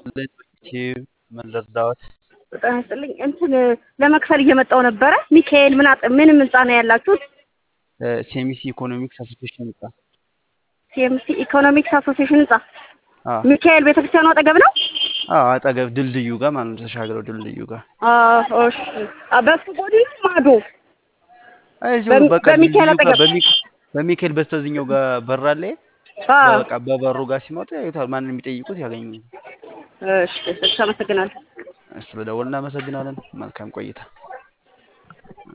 ዩቲዩብ ምን ልርዳዎት? ጤና ይስጥልኝ። እንትን ለመክፈል እየመጣው ነበረ። ሚካኤል ምን አጥ ምን ህንጻ ነው ያላችሁት? ሴሚሲ ኢኮኖሚክስ አሶሲሽን ህንጻ። ሲኤምሲ ኢኮኖሚክስ አሶሲሽን ህንጻ አዎ ሚካኤል ቤተክርስቲያኑ አጠገብ ነው። አዎ፣ አጠገብ ድልድዩ ጋር ማለት ነው። ተሻግረው ድልድዩ ጋር አዎ፣ እሺ። አ- በሱ ጎን ነው ማዶ አይዞህ በሚ- በቃ በሚካኤል ድልድዩ ጋር አጠገብ። በሚ- በሚካኤል በስተዚህኛው ጋር በር አለ። አዎ፣ በቃ በበሩ ጋር ሲመጡ ያዩታል። ማንን የሚጠይቁት ያገኙ። እሺ። እሺ፣ አመሰግናለሁ። ስለደወል እናመሰግናለን። መልካም ቆይታ